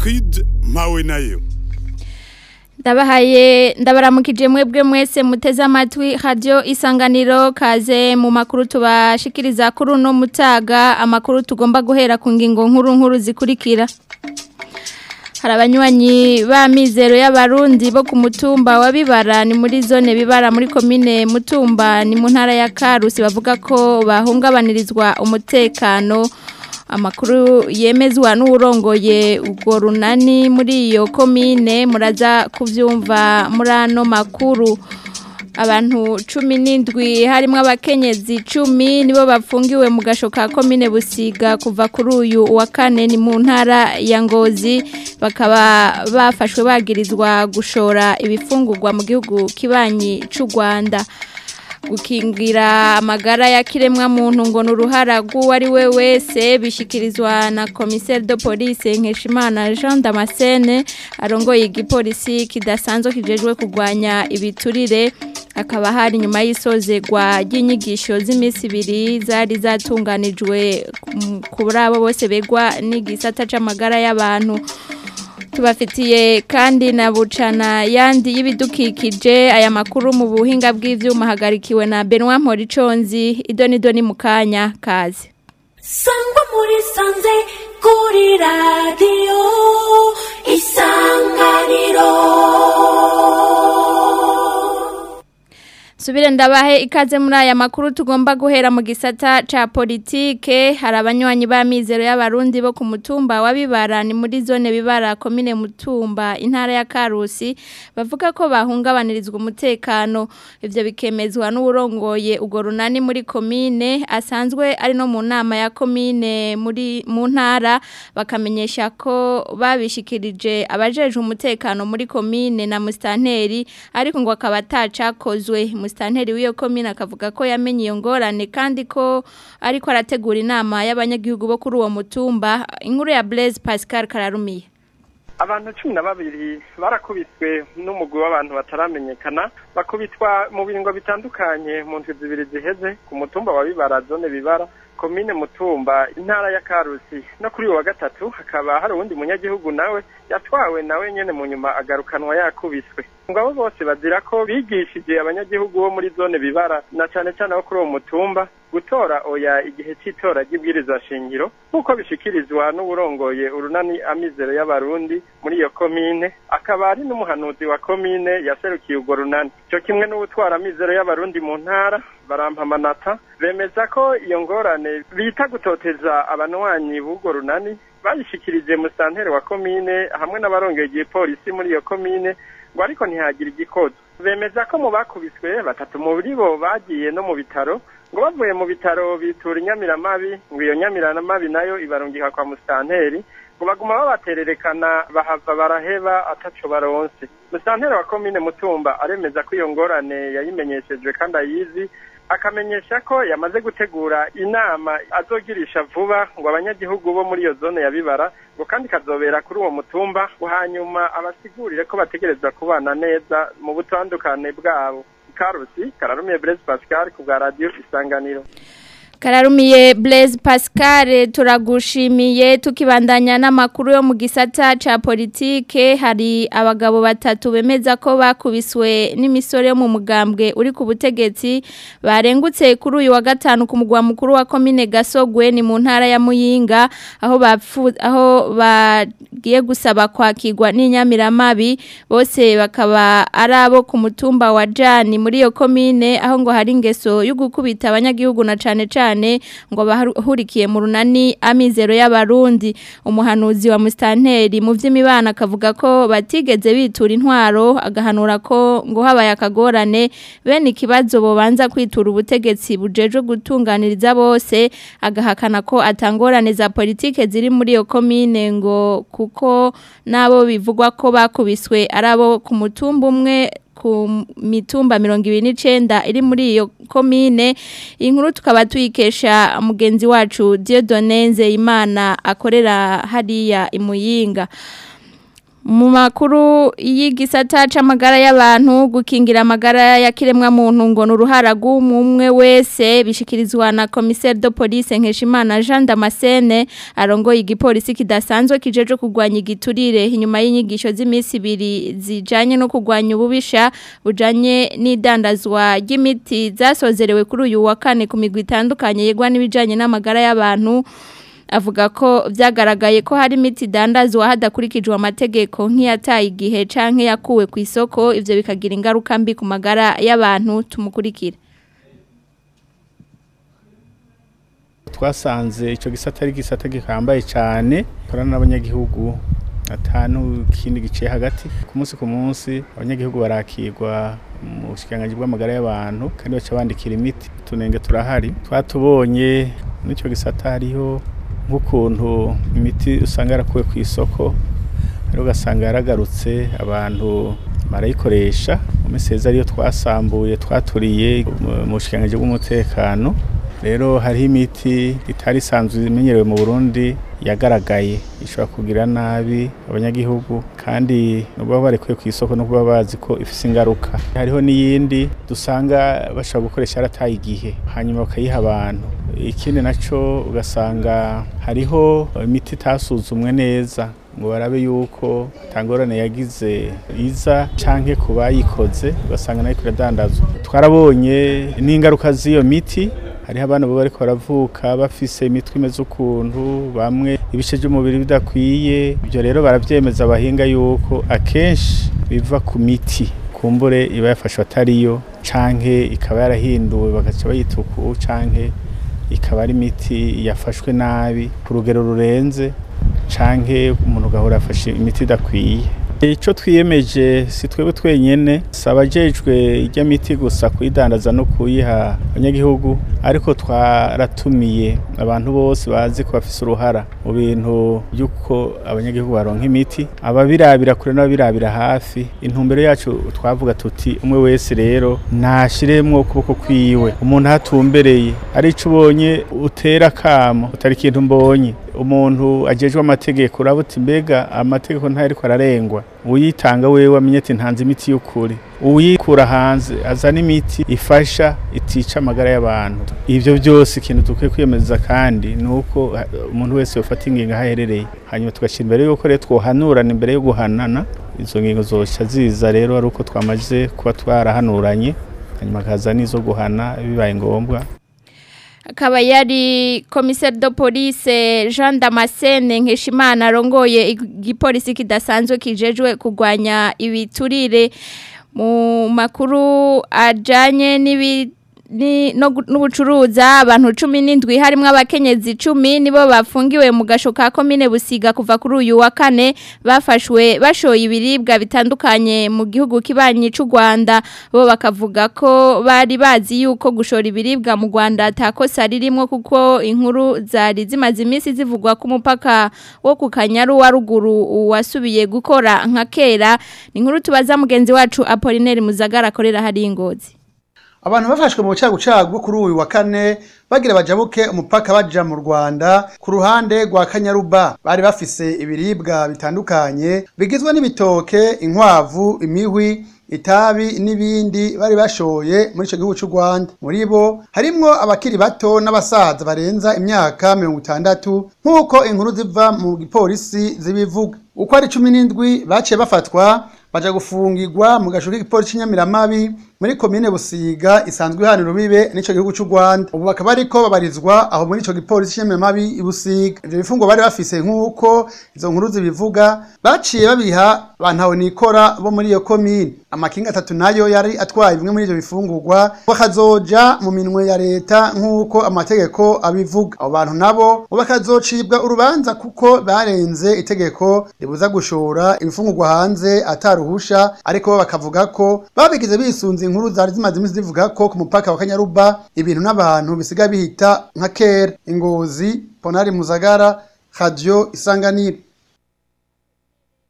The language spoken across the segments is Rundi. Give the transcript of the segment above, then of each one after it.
Egide mpawe nayo ndabahaye ndabaramukije mwebwe mwese muteze amatwi radio isanganiro kaze mu makuru tubashikiriza kuri uno mutaga amakuru tugomba guhera ku ngingo nkuru nkuru zikurikira hari abanywanyi b'amizero y'abarundi bo ku mutumba wa bibara ni muri zone bibara muri komine mutumba ni mu ntara ya karusi bavuga ko bahungabanirizwa umutekano amakuru yemezwa n'uwurongoye ubwo runani muri iyo komine muraza kubyumva muri ano makuru abantu cumi n'indwi harimo abakenyezi cumi nibo bafungiwe mu gasho ka komine busiga kuva kuri uyu wa kane ni mu ntara ya ngozi bakaba bafashwe bagirizwa gushora ibifungurwa mu gihugu kibanyi cy'u rwanda gukingira amagara ya kiremwa muntu ngo ni uruhara rw'uwo ari we wese bishyikirizwa na komiseri de polise nkeshimana jean damascene arongoye igipolisi kidasanzwe kijejwe kurwanya ibiturire hakaba hari nyuma y'isozerwa ry'inyigisho z'iminsi ibiri zari zatunganijwe kuri abo bose begwa n'igisata cy'amagara y'abantu tubafitiye kandi na bucana yandi y'ibidukikije aya makuru mu buhinga bw'ivyuma hagarikiwe na Benoit Moriconzi idoni doni mukanya kazi sangwa muri sanze kuri radio isanganiro Subire ndabahe ikaze muri aya makuru tugomba guhera mu gisata ca politike hari abanywanyi b'amizero y'abarundi bo ku mutumba wa bibara ni muri zone bibara komine mutumba intara ya Karusi bavuga ko bahungabanirizwa umutekano ivyo bikemezwa n'urongoye ugo runani muri komine asanzwe ari no mu nama ya komine muri mu ntara bakamenyesha ko babishikirije abajeje umutekano muri komine na mustanteri ariko ngo akaba atacakozwe mustanteri w'iyo komine akavuga ko yamenye iyo ngorane kandi ko ariko arategura inama y'abanyagihugu bo kuri uwo mutumba inkuru ya Blaise Pascal Kararumiye abantu cumi na babiri barakubiswe n'umugwi w'abantu bataramenyekana bakubitwa mu biringo bitandukanye mu ndwi zibiri ziheze ku mutumba wa bibara zone bibara komine mutumba intara ya karusi no kuri uyu wa gatatu hakaba hari uwundi munyagihugu nawe yatwawe nawe nyene mu nyuma agarukanwa yakubiswe ngo abo bose bazira ko bigishije abanyagihugu bo muri zone bibara na cane cane abo kuri uwo mutumba gutora oya igihe cy'itora ry'ibwirizwa shingiro nk'uko bishikirizwa n'uburongoye urunani amizero y'abarundi muri iyo komine akaba ari n'umuhanuzi wa komine yaserukiye urwo runani cyo kimwe n'ubutwara amizero y'abarundi mu ntara barampamanata bemeza ko iyo ngorane bita gutoteza abanwanyi b'urwo runani bayishikirije musantere wa komine hamwe n'abarongeye igipolisi muri iyo komine ngo ariko ntihagire igikozo bemeza ko mu bakubiswe batatu muri bo bagiye no mu bitaro ngo bavuye mu bitaro bitura inyamiramabi ngo iyo nyamiramabi nayo ibarungika kwa musanteri ngo baguma babatererekana bahava baraheba ataco baronse musanteri wa komine mutumba aremeza ko iyo ngorane yayimenyeshejwe kandi ayizi akamenyesha ko yamaze gutegura inama azogirisha vuba ngo abanyagihugu bo muri iyo zone ya bibara ngo kandi kazobera kuri uwo mutumba ngo hanyuma abasigurire ko bategerezwa kubana neza mu butandukane bwabo karusi kararumiye Blaise Pascal ku bwa radio isanganiro Kararumiye Blaise Pascal turagushimiye tukibandanya n'amakuru yo mu gisata ca politike hari abagabo batatu bemeza ko bakubiswe n'imisore yo mu mugambwe uri ku butegetsi barengutse kuri uyu wa gatanu ku mugwa mukuru wa komine Gasogwe ni mu ntara ya Muyinga aho bapfu aho bagiye gusaba kwakirwa n'inyamiramabi bose bakaba ari abo ku mutumba wa Jani muri iyo komine aho ngo hari ingeso yo gukubita abanyagihugu na cane cane cyane ngo bahurikiye mu runani amizero y'abarundi umuhanuzi wa mustanteri mu by'imibana akavuga ko batigeze bitura intwaro agahanura ko ngo habaye akagorane bene ikibazo bobanza kwitura ubutegetsi bujeje gutunganiriza bose agahakana ko atangorane za politike ziri muri iyo komine ngo kuko nabo bivugwa ko bakubiswe ari abo ku mutumba umwe ku mitumba mirongo ibiri n'icenda iri muri iyo komine inkuru tukaba tuyikesha mugenzi wacu Dieudonne Nzeyimana akorera hariya imuyinga mu makuru y'igisata c'amagara y'abantu gukingira amagara ya kiremwa muntu ngo nuruhara rw'umwe wese bishikirizwa na commissaire de police Nkeshimana Jean Damascene arongoye igipolisi kidasanzwe kijeje kugwanya igiturire inyuma y'inyigisho z'imisi ibiri zijanye no kugwanya ububisha bujanye n'idandazwa ry'imiti zasozerewe kuri uyu wa kane ku migwi itandukanye yegwa n'ibijanye n'amagara y'abantu avuga ko byagaragaye ko hari imiti dandazwa hadakurikijwe amategeko nk'iyataye igihe canke yakuwe ku isoko ivyo bikagira ingaruka mbi ku magara y'abantu tumukurikira twasanze icyo gisata ari gisata gihambaye cyane korana n'abanyagihugu atanu kindi giciye hagati ku munsi ku munsi abanyagihugu barakirwa mu bushikiranganji bw'amagara y'abantu kandi baca bandikira imiti tunenge turahari twatubonye n'icyo gisata hariho nk'ukuntu imiti usanga yarakuwe ku isoko rero ugasanga yaragarutse abantu barayikoresha mu minsi heza ariyo twasambuye twaturiye mu bushikiranganji bw'umutekano rero hariho imiti itari isanzwe imenyerewe mu burundi yagaragaye ishobora kugira nabi abanyagihugu kandi nubwo barekuye ku isoko no kuba bazi ko ifite ingaruka hariho n'iyindi dusanga bashobora gukoresha yarataye igihe hanyuma bakayiha abantu ikindi nacyo ugasanga hariho imiti itasuzumwe neza ngo barabe yuko tangorane yagize iza canke ku bayikoze ugasanga nayo iradandazwa twarabonye n'ingaruka z'iyo miti hariho abana bo bariko baravuka bafise imitwe imeze ukuntu bamwe ibice by'umubiri bidakwiye ibyo rero baravyemeza abahinga yuko akenshi biva ku miti kumbure iba yafashwe atariyo canke ikaba yarahinduwe bagaca bayita uku canke ikaba ari imiti yafashwe nabi ku rugero rurenze canke umuntu ugahora afashe imiti idakwiye icyo twiyemeje si twebwe twenyine si abajejwe ijya miti gusa kuyidandaza no kuyiha abanyagihugu ariko twaratumiye abantu bose bazi ko bafise uruhara mu bintu by'uko abanyagihugu baronka imiti ababirabira kure n'ababirabira hafi intumbero yacu twavuga tuti umwe wese rero nashiremwo ukuboko kwiwe umuntu ahatumbereye ari ico ubonye utera akamo utari ikintu mbonye umuntu ajejwe amategeko urabuti mbega amategeko ntariko ararengwa uyitanga wewe amenye ati ntanze imiti y'ukuri uyikura hanze azana imiti ifasha itica amagara y'abantu ivyo byose ikintu dukwiye kwiyemeza kandi ni uko umuntu wese yofata ingingo aho aherereye hanyuma tugashyira imbere y'uko rero twohanurana imbere yo guhanana izo ngingo zoca ziza rero ari uko twamaze kuba twarahanuranye hanyuma akaza n'izo guhana bibaye ngombwa akaba yari komiseri de police jean damascene nkeshimana arongoye igipolisi kidasanzwe kijejwe kurwanya ibiturire mu makuru ajyanye n'ibi n'ubucuruza abantu cumi n'indwi harimo abakenyezi icumi nibo bafungiwe mu gasho ka komine busiga kuva kuri uyu wa kane bafashwe bashoye ibiribwa bitandukanye mu gihugu kibanyi cy'u rwanda bo bakavuga ko bari bazi yuko gushora ibiribwa mu rwanda atakosa ririmo kuko inkuru zari zimaze iminsi zivugwa ku mupaka wo ku kanyaru wa ruguru wasubiye gukora nka kera ni inkuru tubaza mugenzi wacu apolineri muzagara akorera hari ingozi abantu bafashwe mu bucagucagu kuri uyu wa kane bagira bajabuke umupaka baja mu Rwanda ku ruhande rwa Kanyaruba bari bafise ibiribwa bitandukanye bigizwe n'ibitoke inkwavu imihwi itabi n'ibindi bari bashoye muri ico gihugu cy'u Rwanda muri bo harimwo abakiri bato n'abasaza barenza imyaka mirongo itandatu nk'uko inkuru ziva mu gipolisi zibivuga uko ari cumi n'indwi baciye bafatwa baja gufungirwa mu gasho k'igipolisi cy'inyamiramabi muri komine busiga isanzwe ihana urubibe n'ico gihugu cy'u Rwanda ubu bakaba ariko babarizwa aho muri ico gipolisi cy'inyamiramabi ibusiga ivyo bifungo bari bafise nk'uko izo nkuru zibivuga baciye babiha bantawe nikora bo muri iyo komine amakinga atatu nayo yari atwaye bimwe muri ivyo bifungurwa bakazoja mu minwe ya leta nk'uko amategeko abivuga abo bantu nabo bakazocibwa urubanza kuko barenze itegeko ribuza gushora ibifungurwa hanze ataruhusha ariko bo bakavuga ko babigize bisunze inkuru zari zimaze iminsi zivuga ko ku mupaka wa Kanyaruba ibintu n'abantu bisigaye bihita nka kera ingozi Ponari Muzagara Radio Isanganiro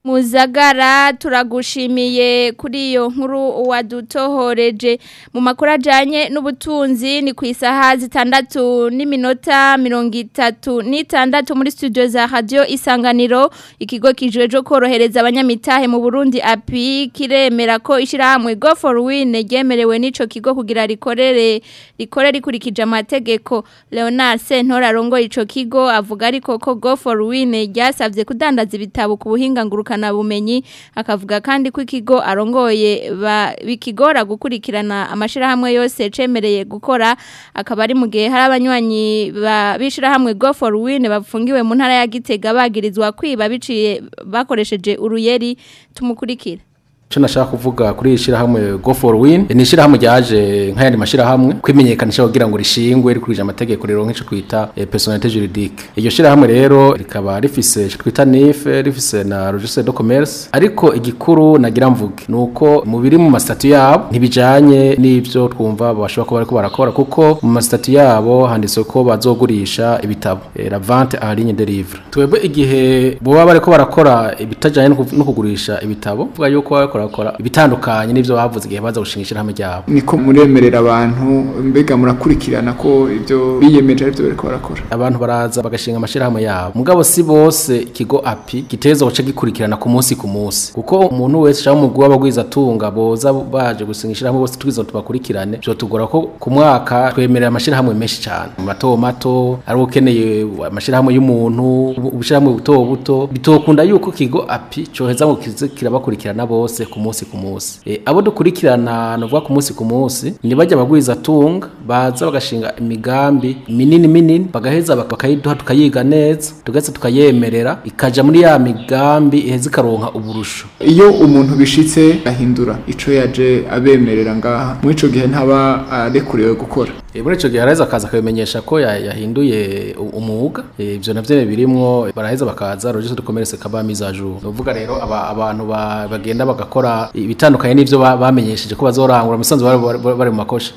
Muzagara turagushimiye kuri iyo nkuru wadutohoreje mu makuru ajyanye n'ubutunzi ni ku isaha zitandatu n'iminota mirongo itatu n'itandatu muri studio za radiyo isanganiro ikigo kijejwe korohereza abanyamitahe mu burundi api kiremera ko ishyirahamwe go for win ryemerewe n'icyo kigo kugira rikorere rikore rikurikije amategeko leonard sentora arongoye icyo kigo avuga ariko ko go for win ryasabye kudandaza ibitabo ku buhinga ngurukana bumenyi akavuga kandi ko ikigo arongoye bikigora gukurikirana amashyirahamwe yose cemereye gukora akaba ari mu gihe hari abanywanyi b'ishyirahamwe go for win bafungiwe mu ntara ya gitega bagirizwa kwiba biciye bakoresheje uruyeri tumukurikira Cyo nashaka kuvuga kuri ishirahamwe Go for Win ni ishirahamwe ryaje nk'ayandi mashirahamwe kwimenyekanisha kugira ngo rishingwe rikurije amategeko rero nk'ico kwita eh, personnalité juridique iryo shirahamwe rero rikaba rifise ico twita NIF rifise na registre de commerce ariko igikuru nagira mvuge nuko mu biri mu masitatu yabo ntibijanye n'ivyo twumva bashobora kuba bariko barakora kuko mu masitatu yabo handitse ko bazogurisha ibitabo eh, la vente en ligne de livre twebwe igihe boba bariko barakora ibitajanye no kugurisha ibitabo vuga yuko bariko barakora ibitandukanye n'ivyo bavuze igihe baza gushinga ishirahamwe ryabo niko muremerera abantu mbega murakurikirana ko ivyo biyemeje arivyo bariko barakora abantu baraza bagashinga amashirahamwe yabo mugabo si bose ikigo api giteza guca gikurikirana ku munsi ku munsi kuko umuntu wese cyangwa umugwi w'abagwiza tunga boza baje gusinga ishirahamwe bose twiza tubakurikirane byo tugora ko ku mwaka twemerera amashirahamwe menshi cyane mato mato ari ukeneye amashirahamwe y'umuntu ubushiramwe buto buto bitokunda yuko kigo api coheza ngo kize kirabakurikirana bose ku munsi ku munsi e, abo dukurikirana novuga ku munsi ku munsi ni bajya abagwiza tunga baza bagashinga imigambi minini minini bagaheza bakayiduha tukayiga neza tugaheza tukayemerera ikaja muri ya migambi iheza ikaronka uburusho iyo umuntu bishitse ahindura ico yaje abemerera ngaha muri ico gihe ntaba arekuriwe gukora e, muri ico gihe araheza akaza akabimenyesha ko yahinduye umwuga ivyo e, navyo birimwo baraheza bakaza registre de commerce kaba mise à jour novuga rero aba, abantu bagenda bagakora ibitandukanye n'ivyo bamenyesheje ko bazorangura musanze bari mu makosha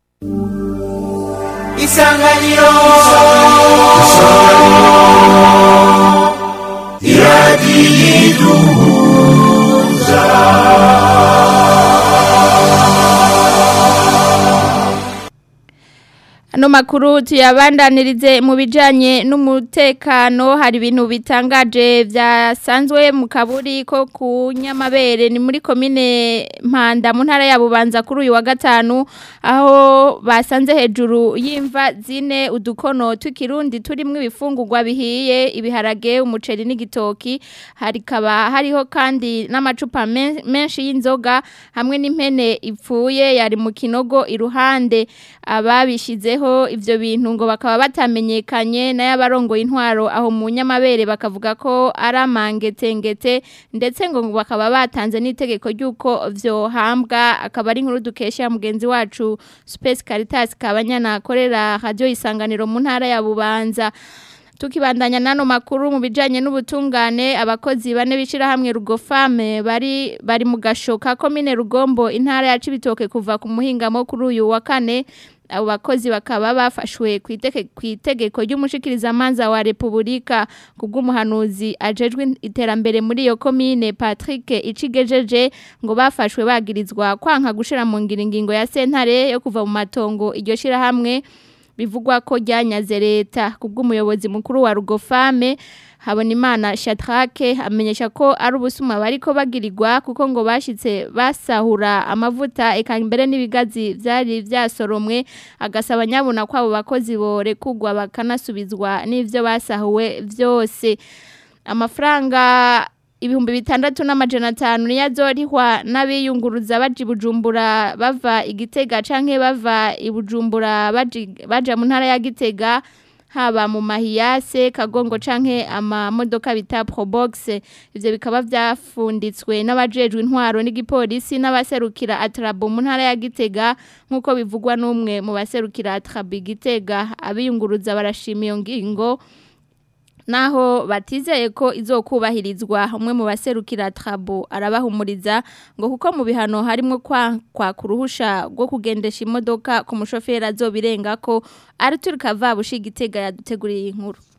isanganiro iradiyiduhuza Ano makuru tuyabandanirize mu bijanye n'umutekano hari ibintu bitangaje byasanzwe mu kaburi ko ku nyamabere ni muri komine Mpanda mu ntara ya Bubanza kuri uyu wa gatanu aho basanze hejuru y'imva zine udukono tw'ikirundi turimo ibifungurwa bihiye ibiharage umuceri n'igitoki hari kaba hariho kandi n'amacupa menshi y'inzoga hamwe n'impene ipfuye yari mu kinogo iruhande ababishizeho ivyo bintu ngo bakaba batamenyekanye n'abarongoye intwaro aho mu nyamabere bakavuga ko ari amangetengete ndetse ngo bakaba batanze n'itegeko ry'uko vyohambwa akaba ari inkuru dukesha mugenzi wacu Space Caritas kabanyana akorera radio isanganiro mu ntara ya Bubanza tukibandanya nano makuru mu bijanye n'ubutungane abakozi bane bishira hamwe rugofame bari bari mu gashoka komine rugombo intara ya Cibitoke kuva ku muhingamo kuri uyu wa kane abo bakozi bakaba bafashwe ku itegeko ry'umushikiriza manza wa Republika kubw'umuhanuzi ajejwe iterambere muri iyo komine Patrick Icigejeje ngo bafashwe bagirizwa kwanka gushira mu ngiringingo ya sentare yo kuva mu matongo iryo shira hamwe bivugwa ko ryanyaze leta kubw'umuyobozi mukuru wa Rugofame Habonimana Shadrake amenyesha ko ari ubusuma bariko bagirirwa kuko ngo bashitse basahura amavuta eka mbere n'ibigazi vyari vyasoromwe agasaba nyabuna ko abo bakozi borekugwa bakanasubizwa n'ivyo basahuwe vyose amafaranga ibihumbi bitandatu n'amajana atanu niyo azorihwa n'abiyunguruza baja ibujumbura bava igitega canke bava ibujumbura baja mu ntara ya gitega haba mu mahiyase kagongo canke amamodoka bita probox ivyo bikaba vyafunditswe n'abajejwe intwaro n'igipolisi n'abaserukira atrabo mu ntara ya gitega nk'uko bivugwa n'umwe mu baserukira atrabo igitega abiyunguruza barashima iyo ngingo naho batizeye ko izokubahirizwa umwe mu baserukira trabo arabahumuriza ngo kuko mu bihano harimo kwa kwa kuruhusha rwo kugendesha imodoka ku mushoferi azobirenga ko Arthur Kavabushi gitega yaduteguriye inkuru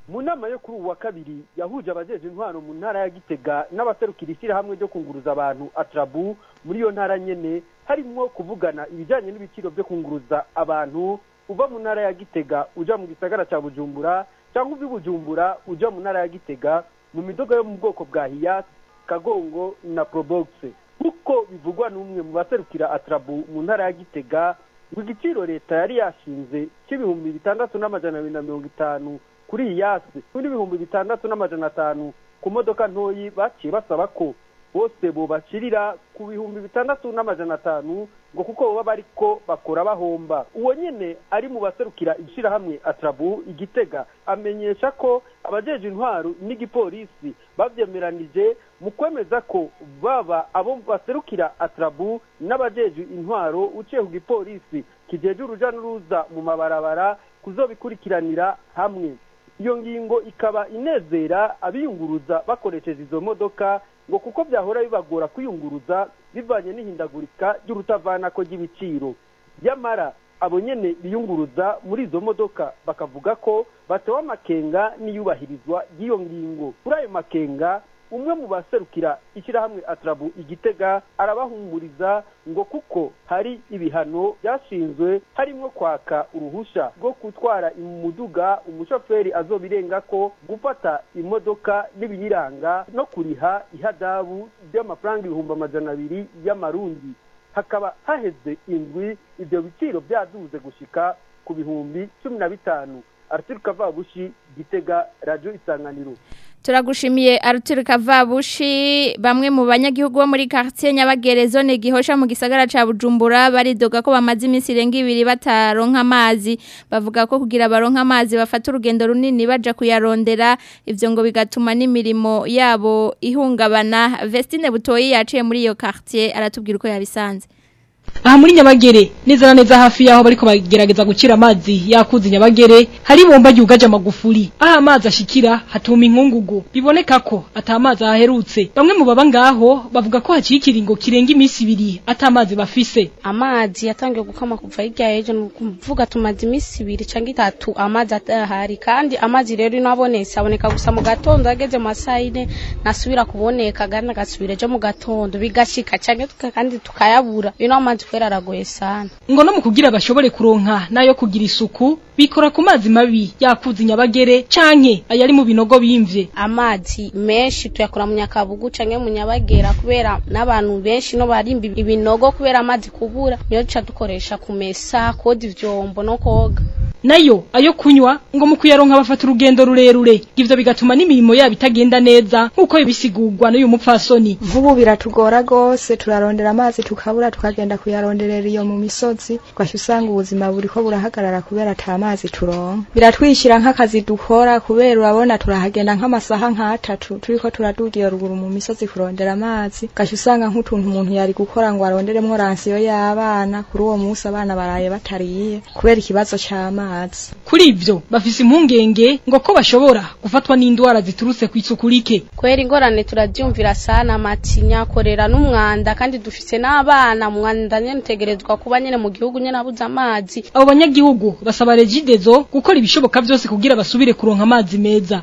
mu nama yo kuri ubu wa kabiri yahuje abajeje intwaro mu ntara ya gitega n'abaserukira ishyirahamwe ryo kunguruza abantu atrabu muri iyo ntara nyene harimwo kuvugana ibijanye n'ibiciro byo kunguruza abantu uva mu ntara ya gitega uja mu gisagara ca bujumbura cyangwa uva i bujumbura uja mu ntara ya gitega mu midogo yo mu bwoko bwa hiyasi kagongo na probox nk'uko bivugwa n'umwe mu baserukira atrabu mu ntara ya gitega ngo igiciro leta yari yashinze cy'ibihumbi bitandatu n'amajana abiri na mirongo itanu kuri iyi yasi n'ibihumbi bitandatu n'amajana atanu ku modoka ntoyi baciye basaba ko bose bobashirira ku bihumbi bitandatu n'amajana atanu ngo kuko baba bariko bakora bahomba uwo nyene ari mu baserukira ishirahamwe atrabu igitega amenyesha ko abajeje intwaro n'igipolisi bavyemeranije mu kwemeza ko baba abo baserukira atrabu n'abajeje intwaro uciye ku gipolisi kijeje uruja n'uruza mu mabarabara kuzobikurikiranira hamwe iyo ngingo ikaba inezera abiyunguruza bakoresheje izo modoka ngo kuko byahora bibagora kwiyunguruza bivanye n'ihindagurika ry'urutavanako ry'ibiciro nyamara abo nyene biyunguruza muri izo modoka bakavuga ko batewe amakenga n'iyubahirizwa ry'iyo ngingo kuri ayo makenga umwe mu baserukira ishyirahamwe atrabu igitega arabahumuriza ngo kuko hari ibihano byashinzwe harimo kwaka uruhusha rwo gutwara umuduga umushoferi azobirenga ko gufata imodoka n'ibiyiranga no kuriha ihadabu ry'amafaranga ibihumbi amajana abiri y'amarundi hakaba haheze indwi ibyo biciro byaduze gushika ku bihumbi cumi na bitanu arthur kavabushi gitega radiyo isanganiro Turagushimiye Arthur Kavabushi bamwe mu banyagihugu bo muri quartier Nyabagere zone gihosha mu gisagara ca Bujumbura baridoga ko bamaze iminsi irenga ibiri bataronka amazi bavuga ko kugira baronka amazi bafata urugendo runini baja kuyarondera ivyo ngo bigatuma n'imirimo yabo ihungabana Vestine Butoyi yaciye muri iyo quartier aratubwira uko yabisanze aha muri nyabagere neza na neza hafi yaho bariko bagerageza gukira amazi yakuze nyabagere hari ibomba ryugaje amagufuri aho amazi ashikira hatuma inkungugu biboneka ko ata amazi aherutse bamwe mu baba ngaho bavuga ko haciye ikiringo kirenga iminsi ibiri ata amazi bafise amazi yatangiye gukama kuva hirya y'ejo ni ukuvuga tumaze iminsi ibiri cyangwa itatu amazi atahari kandi amazi rero ino abonetse aboneka gusa mu gatondo ageze mu masaha yine nasubira kuboneka kandi agasubira ejo mu gatondo bigashika cyangwa tuka- kandi tukayabura ino amazi kubera aragoye sana ngo no mu kugira bashobore kuronka nayo kugira isuku bikora ku mazi mabi yakuze nyabagere canke ayari mu binogo bimvye amazi menshi tuyakura mu nyakabugu canke mu nyabagera kubera n'abantu benshi no barimba ibinogo kubera amazi kubura niyo duca dukoresha kumesa koza ivyombo no koga nayo ayo kunywa ngo mu kuyaronka bafata urugendo rurerure ivyo bigatuma n'imirimo yabo itagenda neza nk'uko bisigurwa n'uyu mupfasoni nk'ubu biratugora rwose turarondera amazi tukabura tukagenda kuyaronderera iyo mu misozi ugahita usanga ubuzima buriko burahagarara kubera ata mazi turonka biratwishyira nk'akazi dukora kubera urabona turahagenda nk'amasaha nk'atatu turiko turaduga iyo ruguru mu misozi kurondera amazi ugahita usanga nk'utuntu umuntu yari gukora ngo aronderemwo ransiyo y'abana kuri uwo munsi abana baraye batariye kubera ikibazo c'amazi kuri ivyo bafise impungenge ngo ko bashobora gufatwa n'indwara ziturutse kw'isuku rike kubera ingorane turavyumvira sana amatinya korera n'umwanda kandi dufise n'abana umwanda nyene utegerezwa kuba nyene mu gihugu nyene abuze amazi abo banyagihugu basaba regidezo gukora ibishoboka vyose kugira basubire kuronka amazi meza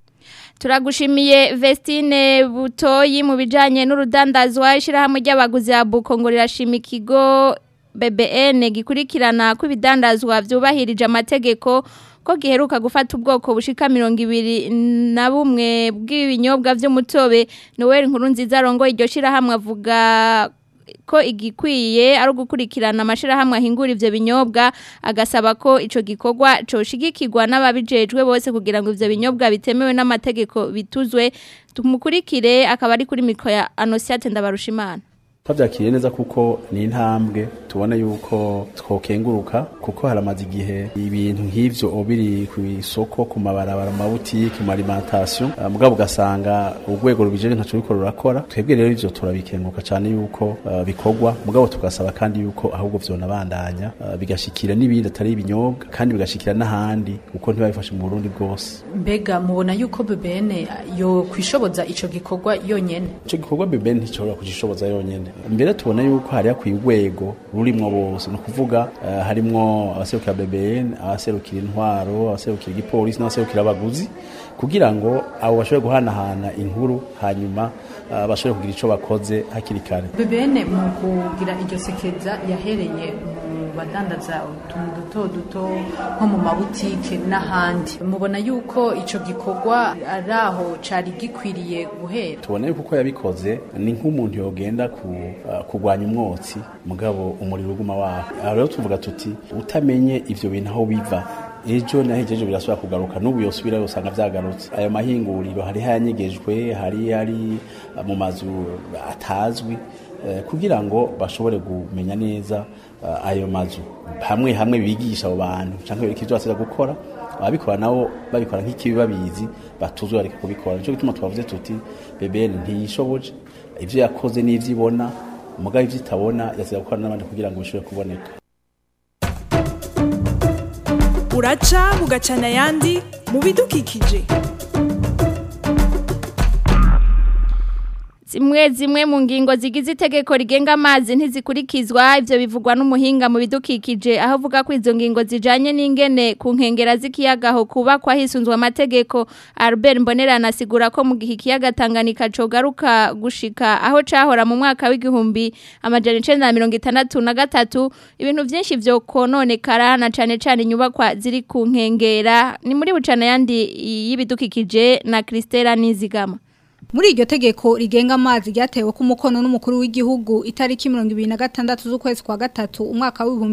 Turagushimiye Vestine Butoyi mu bijanye n'urudandazwa ishirahamwe ry'abaguzi ya Buko ngo rirashima ikigo BBN gikurikirana ko ibidandazwa vyubahirije amategeko ko giheruka gufata ubwoko bushika mirongo ibiri na bumwe bw'ibinyobwa vy'umutobe Noel nkuru nziza rongo iryo shirahamwe avuga ko igikwiye ari ugukurikirana amashirahamwe ahingura ivyo binyobwa agasaba ko ico gikorwa coshigikirwa n'ababijejwe bose kugira ngo ivyo binyobwa bitemewe n'amategeko bituzwe tumukurikire akaba ari kuri mikro ya Anosiate Ndabarushimana twabyakiriye neza kuko ni intambwe tubona yuko twokenguruka kuko haramaze igihe ibintu nk'ivyo biri ku isoko ku mabarabara mu mabutike mu alimentation uh, mugabo ugasanga urwego rubijeje ntaco ruriko rurakora twebwe rero ivyo turabikenguruka cyane yuko uh, bikorwa mugabo tugasaba kandi yuko ahubwo vyonabandanya uh, bigashikira n'ibindi atari ibinyobwa kandi bigashikira n'ahandi kuko ntibabifashe mu Burundi bwose mbega mubona yuko BBN yo kwishoboza ico gikorwa yonyene ico gikorwa BBN nticoshobora kugishoboza yonyene mbere tubona yuko hari hakwiye urwego rurimwo bose ni ukuvuga uh, harimwo abaserukira BBN abaserukira intwaro abaserukira igipolisi n'abaserukira abaguzi kugira ngo abo bashobore guhanahana inkuru hanyuma uh, bashobore kugira ico bakoze hakiri kare BBN mu kugira iryo sekeza yahereye mu badandaza utuntu duto duto nko mu mabutike n'ahandi mubona yuko ico gikorwa ari aho cari gikwiriye guhera tubona yuko uko yabikoze ni nk'umuntu yogenda ku, uh, kurwanya umwotsi mugabo umuriro uguma waho aho rero tuvuga tuti utamenye ivyo bintu aho biva ejo nahejeje birasubira kugaruka n'ubu yosubira usanga vyagarutse ayo mahinguriro hari hayanyegejwe hari hari mu mazu atazwi kugira ngo bashobore kumenya neza ayo mazu hamwe hamwe bigisha abo bantu cyangwa bereka ivyo basiza gukora ababikora nabo babikora nk'ikibi babizi batuzwe bareka kubikora nico gituma twavuze tuti BBN ntiyishoboje ivyo yakoze n'ivyo ibona mugabo ivyo itabona yasiza gukora n'abandi kugira ngo bishobore kuboneka uraca bugacana ayandi mu bidukikije zimwe zimwe mu ngingo zigize itegeko rigenga amazi ntizikurikizwa ivyo bivugwa n'umuhinga mu bidukikije aho avuga ko izo ngingo zijanye n'ingene ku nkengera z'ikiyaga ho kubakwa hisunzwe amategeko Albert Mbonerana asigura ko mu gihe ikiyaga Tanganyika cogaruka gushika aho cahora mu mwaka w'igihumbi amajana 1963 ibintu vyinshi vyo kononekara na cane cane inyubakwa ziri ku nkengera ni muri bucana yandi y'ibidukikije na Christela Nizigama Muri iryo tegeko rigenga amazi ryatewe ku mukono n'umukuru w'igihugu itariki 2026 z'ukwezi kwa gatatu umwaka wa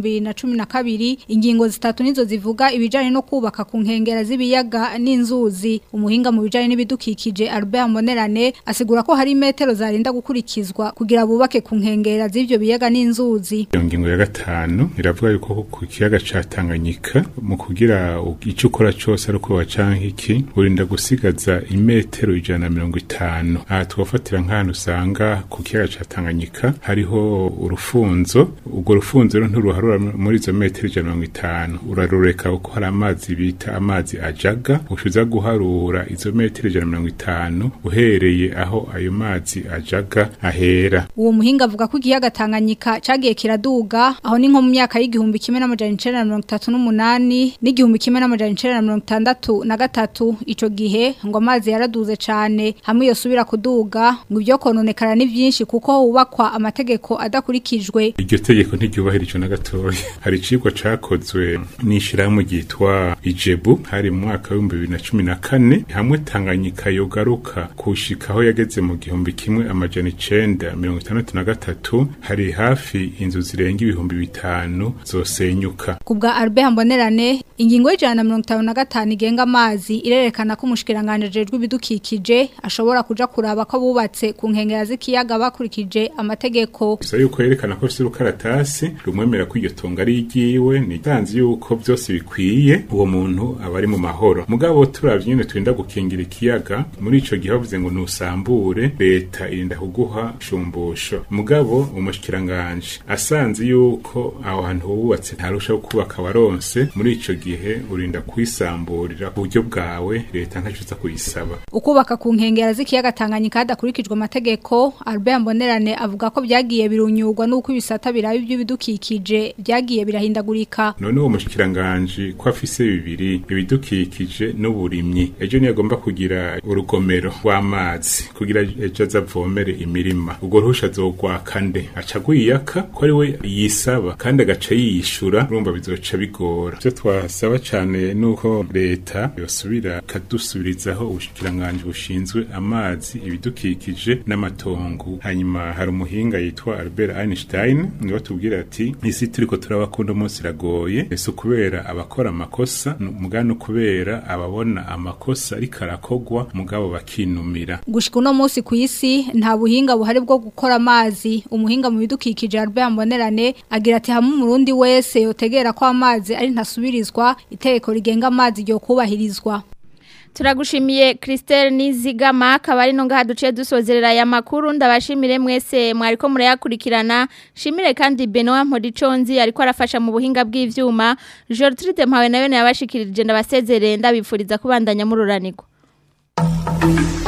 2012 ingingo zitatu nizo zivuga ibijanye no kubaka ku nkengera z'ibiyaga n'inzuzi umuhinga mu bijanye n'ibidukikije Albert Monerane asigura ko hari metero zarinda gukurikizwa kugira bubake ku nkengera z'ivyo biyaga n'inzuzi iyo ngingo ya gatanu iravuga yuko ku kiyaga ca Tanganyika mu kugira icyo ukora cyose ari uko wacanka iki urinda gusigaza imetero ijana na mirongo itanu aha twafatira nk'ahantu usanga ku kiyaga ca Tanganyika hariho urufunzo urwo rufunzo rero nturuharura muri izo metero ijana na mirongo itanu urarureka kuko hari amazi bita amazi ajaga ushiza guharura izo metero ijana na mirongo itanu uhereye aho ayo mazi ajaga ahera uwo muhinga avuga ko ikiyaga Tanganyika cagiye kiraduga aho ni nko mu myaka y'igihumbi kimwe n'amajana icenda na mirongo itatu n'umunani n'igihumbi kimwe n'amajana icenda na mirongo itandatu na gatatu ico gihe ngo amazi yaraduze cane hamwe yosubira kuduga ngo ibyo kononekara ni byinshi kuko hubakwa amategeko adakurikijwe iryo tegeko ntiryubahirijwe na gatoya hari icigwa cakozwe n'ishirahamwe ryitwa ijebu hari mu mwaka w'ibihumbi bibiri na cumi na kane hamwe tanganyika yogaruka kushika aho yageze mu gihumbi kimwe amajana icenda mirongo itandatu na gatatu hari hafi inzu zirenga ibihumbi bitanu zosenyuka ku bwa Albert Mbonerane ingingo y'ijana na mirongo itanu na gatanu igenga amazi irerekana ko umushikiranganje ajejwe ibidukikije ashobora kuja kuraba ko bubatse ku nkengera z'ikiyaga bakurikije amategeko gusa yuko yerekana ko afite urukaratasi rumwemera ko iryo tongo ari iryiwe ni tanzi yuko byose bikwiye uwo muntu aba ari mu mahoro mugabo turavye nyene turinda gukingira ikiyaga muri ico gihe bavuze ngo nusambure leta irinda kuguha shumbusho mugabo umushikiranganje asanze yuko aho hantu wubatse ntarushaho kubaka waronse muri ico gihe urinda kwisamburira ku buryo bwawe leta ntacuza kuyisaba ukubaka ku nkengera z'ikiyaga Tanganyika hadakurikijwe amategeko Albert Mbonerane avuga ko byagiye birunyurwa nuko ibisata birabi by'ibidukikije byagiye birahindagurika none uwo mushikiranganje ko afise bibiri ibidukikije n'uburimyi ejo niyo agomba kugira urugomero rw'amazi kugira ejo azavomere imirima ubwo ruhusha azogwaka nde aca agwiyaka ko ari we yisaba kandi agaca yiyishura urumva bizoca bigora ivyo twasaba cane nuko leta yosubira ikadusubirizaho ubushikiranganje bushinzwe amazi ibidukikije n'amatongo hanyuma hari umuhinga yitwa Albert Einstein niwe tubwira ati isi turiko turabakunda umunsi iragoye ese kubera abakora amakosa mugano kubera ababona amakosa ariko arakogwa mugabo bakinumira gushika uno munsi ku isi nta buhinga buhari bwo gukora amazi umuhinga mu bidukikije Albert Mbonerane agira ati hamwe umurundi wese yotegera ko amazi ari ntasubirizwa itegeko rigenga amazi ryo kubahirizwa Turagushimiye Christelle Nizigama akaba ari no ngaha duciye dusozerera aya makuru ndabashimire mwese mwariko murayakurikirana shimire kandi Benoit Mpodiconzi ariko arafasha mu buhinga bw'ivyuma Gertrude Mpawe nayo yabashikirije ndabasezerere ndabifuriza kubandanya mururanirwa